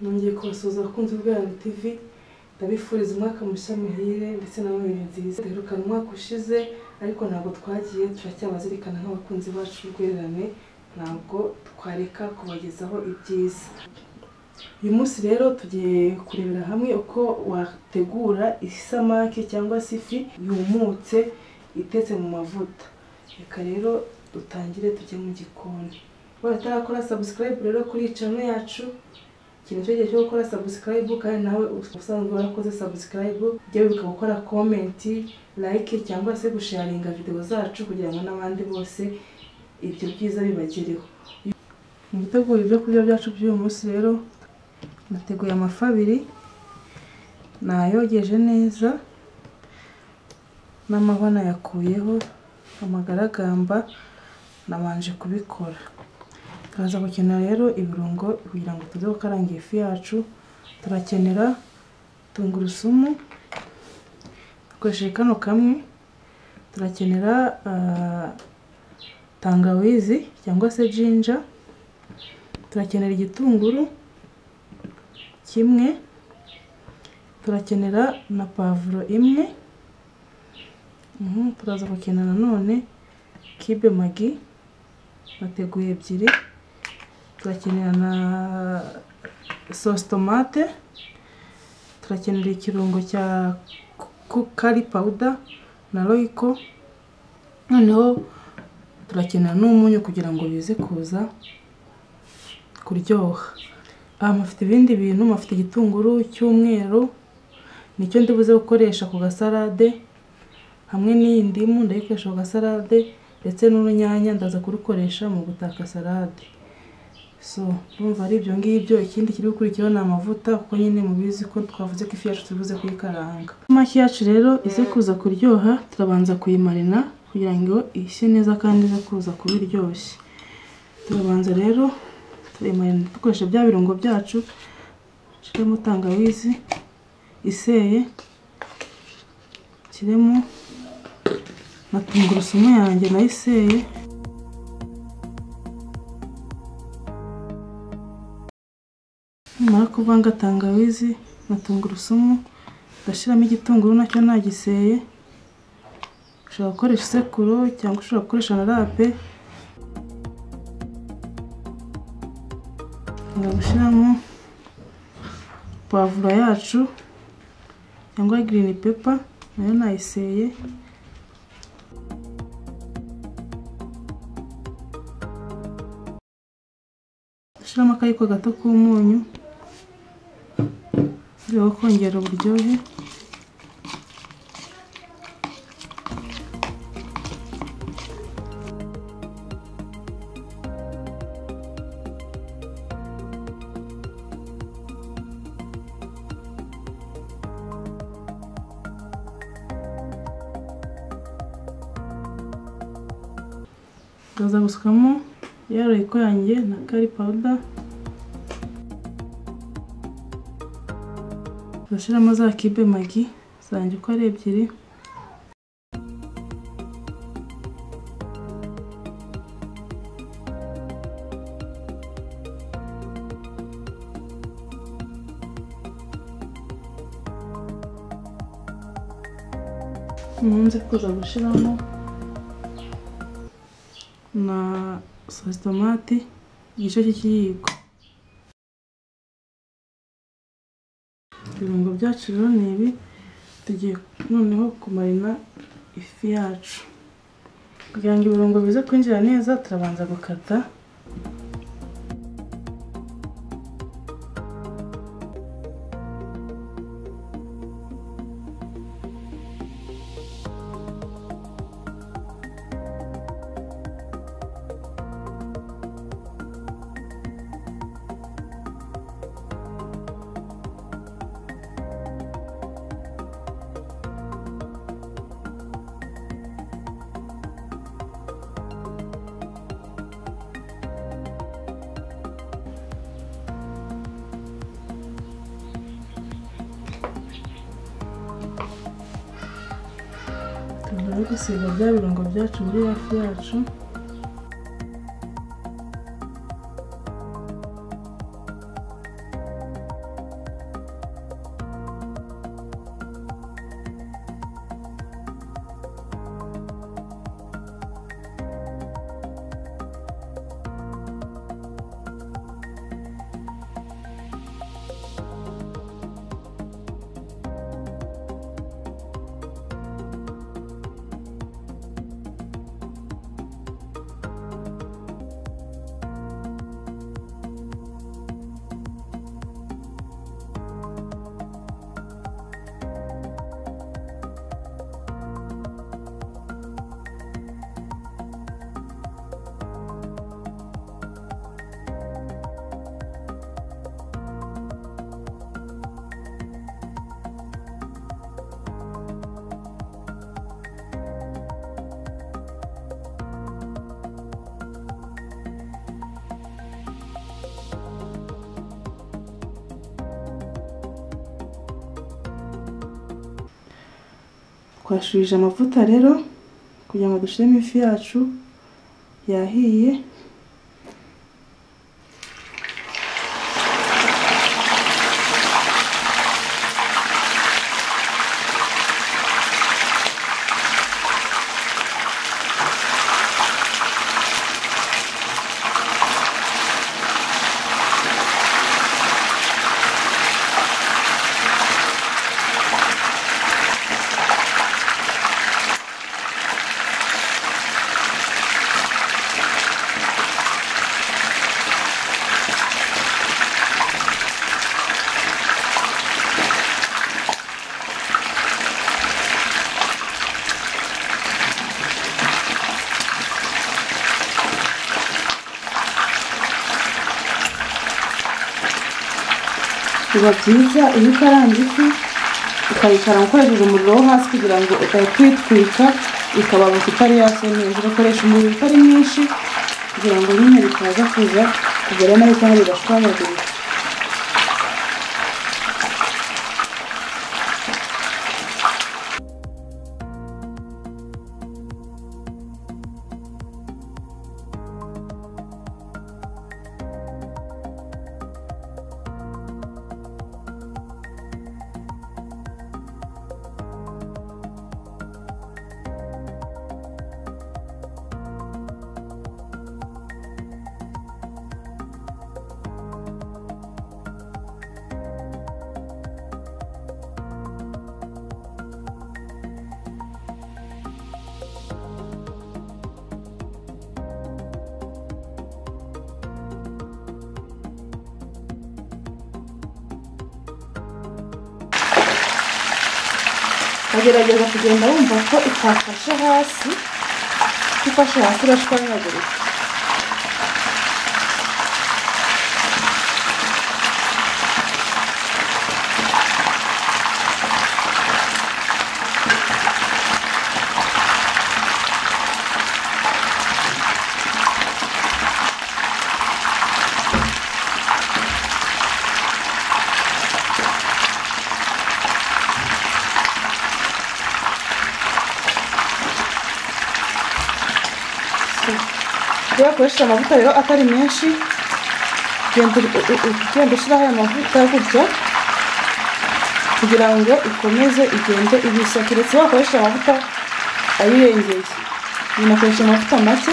nongeye kubasuhuza abakunzi bwayo TV ndabifuriza umwaka mushya muhire ndetse na noheli nziza duherukana umwaka ushize ariko ntabwo twagiye turacyabazirikana nk'abakunzi bacu urwererane ntabwo twareka kubagezaho ibyiza uyu munsi rero tugiye kurebera hamwe uko wategura isamake cyangwa se ifi yumutse itetse mu mavuta reka rero dutangire tujye mu gikoni baratarakora subscribe rero kuri channel yacu ikintu cyo gihe cyo gukora subscribe kandi nawe usanzwe warakoze subscribe ujye wibuka gukora comment like cyangwa se gusharinga video zacu kugira ngo n'abandi bose ibyo byiza bibagereho mu gutegura ibyo kurya byacu by'uyu munsi rero nateguye amafi abiri nayogeje neza n'amahwa nayakuyeho amagaragamba nabanje kubikora turaza gukenera rero ibirungo kugira ngo tuze gukaranga ifi yacu turakenera tungurusumu dukoresheje kano kamwe turakenera ah, tangawizi cyangwa se jinja turakenera igitunguru kimwe turakenera na pavuro imwe Mhm, turaza gukenera nanone kibe magi bateguye ebyiri turakenera na sosi tomate turakenera ikirungo cya ku- kari pawuda na royiko noneho turakenera n'umunyu kugira ngo bize kuza kuryoha aha mufite ibindi bintu mufite igitunguru cy'umweru nicyo ndibuze gukoresha ku gasarade hamwe n'iyi ndimu ndayikoresha ku gasarade ndetse n'urunyanya ndaza kurukoresha mu gutaka salade so urumva ari ibyo ngibyo ikindi kiri gukurikiraho ni amavuta kuko nyine mubizi ko twavuze ko ifi yacu tubuze kuyikaranga amashyi yacu rero ize kuza kuryoha turabanza kuyimarina kugira ngo ishye neza kandi ize kuza kuba iryoshye turabanza rero turayimarina dukoresha bya birungo byacu shiremo tangawizi iseye kiremo na tungurusumu yanjye nayiseye nimara kuvanga tangawizi na tungurusumu ndashyiramo igitunguru nacyo nagiseye ushobora gukoresha isekuro cyangwa ushobora gukoresha na rape ushobora gushyiramo pavuro yacu cyangwa girini pepa nayo nayiseye ushyiramo akayiko gato k'umunyu mu rwego rwo kongera uburyohe ndaza gusukamo ya royiko yanjye na kari pawuda ndashyiramo za kibe magi zanjye uko ari ebyiri nkunze kuza gushyiramo na sosi tomati igice cy'ikiyiko ibirungo byacu rero ni ibi tugiye noneho kumarina ifi yacu kugira ngo ibirungo bize kwinjira neza turabanza gukata tugomba gusiga bya birungo byacu muri hafi yacu twashubije amavuta rero kugira ngo dushyiremo ifi yacu yahiye biba byiza iyo ukaranze ifi ukayikara ukoresheje umuriro wo hasi kugira ngo udahita uyitwika ikababuka itari yase neza ugakoresha umuriro utari mwinshi kugira ngo nyine bitaza kuza kugera nabi cyangwa bigashwanyagurika agerageza kugenda wumva ko itafashe hasi kuko ifashe hasi irashwanyagurika iyo wakoresheje amavuta rero atari menshi ugenda u- u- u- ugenda ushyiraho aya mavuta gutya kugira ngo ikomeze igende ibishya keretse iyo wakoresheje amavuta ayirengeye umuntu akoresha amavuta make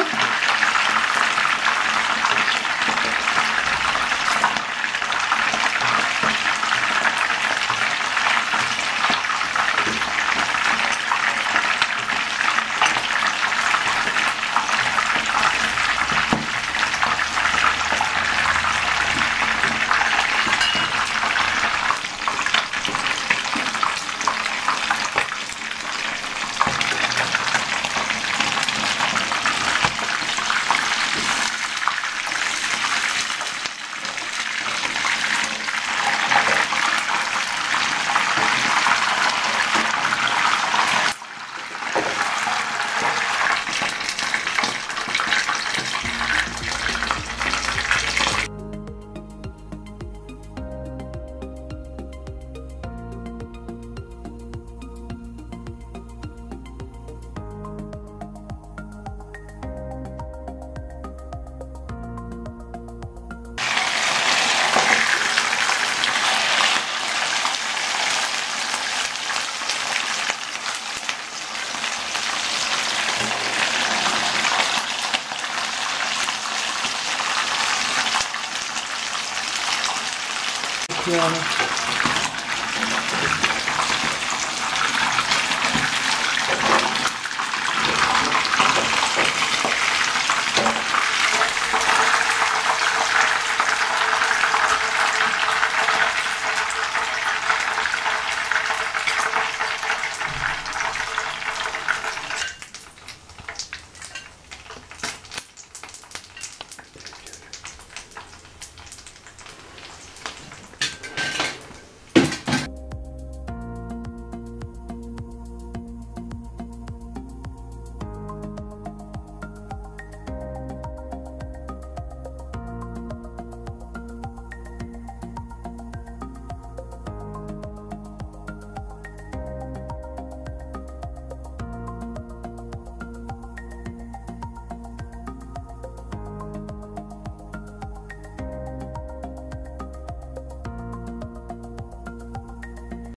kuyabaka